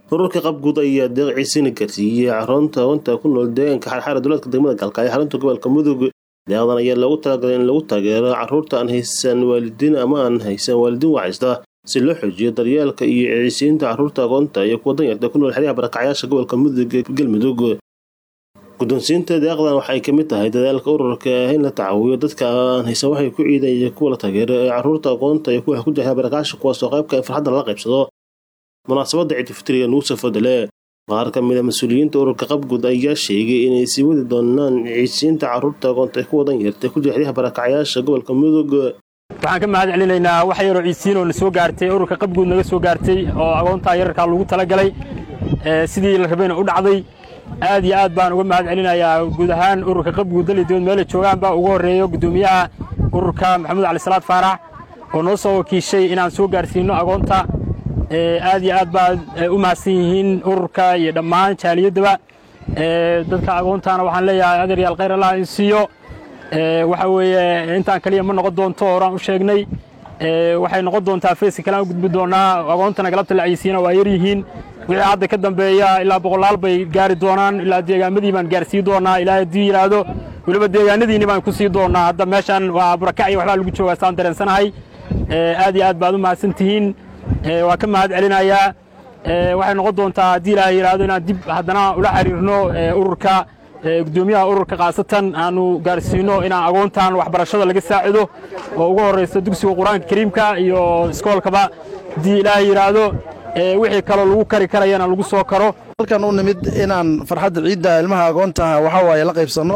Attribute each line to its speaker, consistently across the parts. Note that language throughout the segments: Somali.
Speaker 1: ururka qabguud ayaa deeq ciisina gaarsiiyey caroonta haweenka ku nool deegaanka xarxaara dowladka degmada galkaayo xarunta gobolka mudug deeqdan ayaa loogu talagalay in lagu taageero caruurta aan haysan waalidiin ama aan haysan waalidiin wacaysta si loo xoojiyo daryeelka iyo ciisiinta caruurta agoonta iyo kuwa danyarta ku nool xeryaha barakacyaasha gobolka mudug ee galmudug guddoonsiinta deeqdan waxay ka mid tahay dadaalka ururka in la tacaawiyo dadka aan haysan waxay ku ciidan iyo kuwa la taageero ee caruurta agoonta iyo kuwa ku jira barakacyaasha kuwaasoo qaybka in farxadda lala qaybsado munaasabadda ciidulfitriga nugu safodale qaar ka mid a mas-uuliyiinta ururka qabguud ayaa sheegay inay sii wadi doonaan ciisiinta caruurta agoonta ee kuwa danyarta ku jira xeryaha barakacyaasha gobolka mudug
Speaker 2: waxaan ka mahad celinaynaa wax yaroo ciisiin oo na soo gaartay ururka qabguud naga soo gaartay oo agoontaa yararkaa lagu talagalay sidii la rabayna u dhacday aad iyo aad baan uga mahad celinayaa guud ahaan ururka qabguud dalidood meela joogaanba ugu horreeyo guddoomiyaha ururka maxamuud cali salaad faarax oo noo soo wakiishay inaan soo gaarsiino agoonta aad iyo aad baad u mahadsan yihiin ururka iyo dhammaan jaaliyaddaba dadka agoontaana waxaan leeyahay adeeryaal khayr allah in siiyo waxa weeye intaan kaliya ma noqon doonto horaan u sheegnay waxay noqon doontaa feeska kalean u gudbi doonaa agoontana galabta la caysiina waa yar yihiin wixii hadda ka dambeeya ilaa boqolaal bay gaari doonaan ilaa deegaamadii baan gaarsii doonaa ilaa haddii yidhaahdo weliba deegaanadiinni baan ku sii doonaa hadda meeshan waa burakac iyo waxbaa lagu joogaa saan dareensanahay aad iyo aad baad u mahadsan tihiin waa ka mahad celinayaa waxay noqon doontaa haddii ilaahay yidhaahdo inaan dib haddana ula xiriirno ururka guddoomiyaha ururka khaasatan aanu gaarsiino inaan agoontan waxbarashada laga saacido oo ugu horrayso dugsiga qur-aanka kariimka iyo iskoolkaba haddii ilaahay yidhaahdo wixii kaloo lagu kari karayana lagu soo karo
Speaker 3: halkan u nimid inaan farxadda ciidda ilmaha agoontaha waxaa waaye la qaybsanno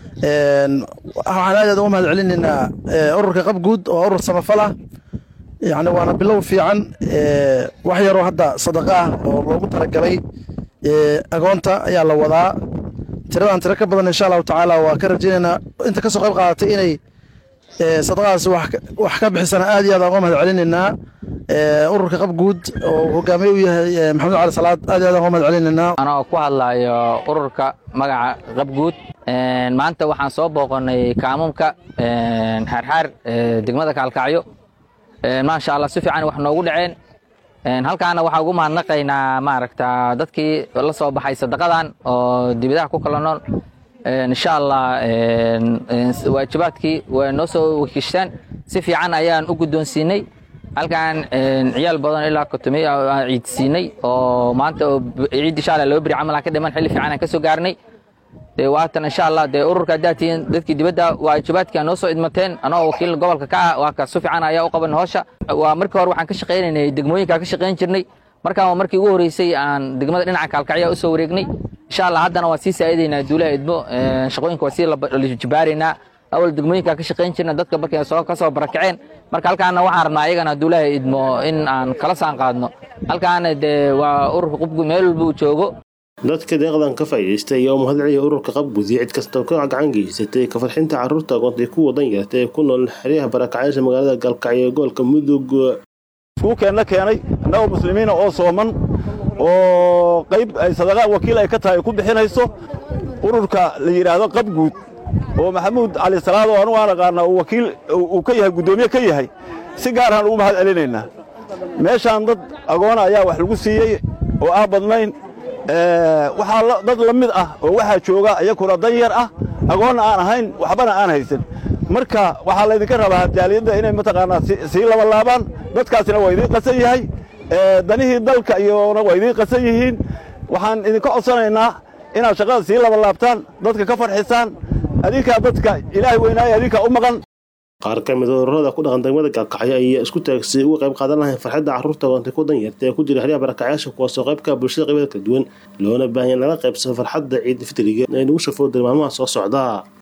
Speaker 3: waxaan aad aad uga mahad celinaynaa ururka qabguud oo urur samafal ah yacni waana bilow fiican wax yaroo hadda sadaqa ah oo loogu talagalay agoonta ayaa la wadaa tiradan tiro ka badan insha allahu tacaala waa ka rajaynaynaa inta ka soo qayb qaadatay inay sadaqadaas wax ka bixisana aad iyo aad uga mahad celinaynaa ururka qabguud oo hogaamiye u yahay maxamed cali salaad aad iyo aad uga mahad celinaynaa
Speaker 4: anoo ku hadlayo ururka magaca qabguud maanta waxaan soo booqanay kaamumka xaarxaar degmada kaalkacyo maasha allah si fiican wax noogu dhaceen halkaana waxaa ugu mahadnaqaynaa maaragta dadkii la soo baxay sadaqadan oo dibadaha ku kala nool insha allah waajibaadkii way noo soo wakiishtaan si fiican ayaan u guddoonsiinay halkan ciyaal badan ilaa kotomiy aan ciidsiinay oo maanta ciid insha allah laba beri camal aan ka dhiman xilli fiican aan ka soo gaarnay dee waatan insha allah dee ururka haddaad tihiin dadkii dibadda waajibaadkii aan noo soo idmateen anoo wakiil gobolka ka ah waa ka si fiican ayaa u qaban howsha waa markii hore waxaan ka shaqaynaynay degmooyinka ka shaqayn jirnay markaan waa markii ugu horreysay aan degmada dhinaca kaalkacya u soo wareegnay insha allah haddana waan sii saa'idaynaa duulaha idmo shaqooyinka waa sii lajibaaraynaa awal degmooyinka ka shaqayn jirna dadka markay soo ka soo barakaceen marka halkaana waxaan rabnaa ayagana duulaha idmo in aan kala saan qaadno halkaana dee waa ururka qubgu meel walba uu joogo
Speaker 1: dadka deeqdan ka faa'iidaystay ayaa u mahad celiya ururka qabguud iyo cid kastoo ka gacan geysatay ka farxinta carruurta agoonta kuwa danyarta ee ku nool xeryaha barakacyaasha magaalada galkacyo ee gobolka mudug
Speaker 5: iskuukeenna keenay annagoo muslimiina oo sooman oo qayb ay sadaqa wakiil ay ka tahay ku bixinayso ururka la yidhaahdo qabguud oo maxamuud cali salaad oo anugu aan aqaana uu wakiil uu ka yahay guddoomiye ka yahay si gaaraan ugu mahad celinaynaa meeshaan dad agoona ayaa wax lagu siiyey oo aan badnayn waxaa dad la mid ah oo waxaa jooga iyakuna danyar ah agoonna aan ahayn waxbana aan haysan marka waxaa laydinka rabaa jaaliyadda inay mataqaanaa sii labalaabaan dadkaasina waa idiin qasan yahay danihii dalka iyona waa idiin qasan yihiin waxaan idinka codsanaynaa inaad shaqada sii labalaabtaan dadka ka farxisaan adinkaa dadka ilaahay weynaaye adinkaa u maqan
Speaker 1: qaar ka mid ururada ku dhaqan degmada gaalkacyo ayaa isku taagsay uga qayb qaadan lahayn farxadda carruurta agoonta ku danyarta ee ku jira xeryaha barakacyaasha kuwaasoo qaybka bulshada qaybada kala duwan loona baahanya lala qaybsado farxadda ciid fitriga ee nagu shafoo dir maalmaha soo socda